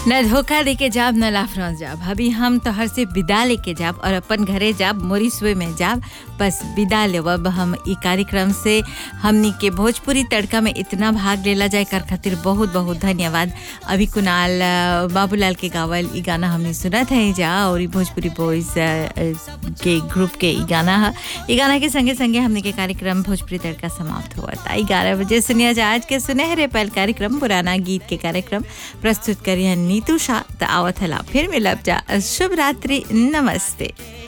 न धोखा देके जाब न लाफ्रांस जाब अभी हम तोहर से विदा लेके जाब और अपन घरे जाब मोरिसवे में जाब बस विदा लेवब हम ई कार्यक्रम से हमनी के भोजपुरी तड़का में इतना भाग लेला जाए कर खातिर बहुत बहुत धन्यवाद अभी कुणाल अ, बाबूलाल के गावल ई गाना हमने सुनत है जा और ई भोजपुरी बॉयज के ग्रुप के ई गाना है ई गाना के संगे संगे हमने के कार्यक्रम भोजपुरी तड़का समाप्त हुआ था ग्यारह बजे सुनिया जा आज के सुनहरे पहल कार्यक्रम पुराना गीत के कार्यक्रम प्रस्तुत करिए नीतू शाह त आवत हला फिर मिलब जा शुभ रात्रि नमस्ते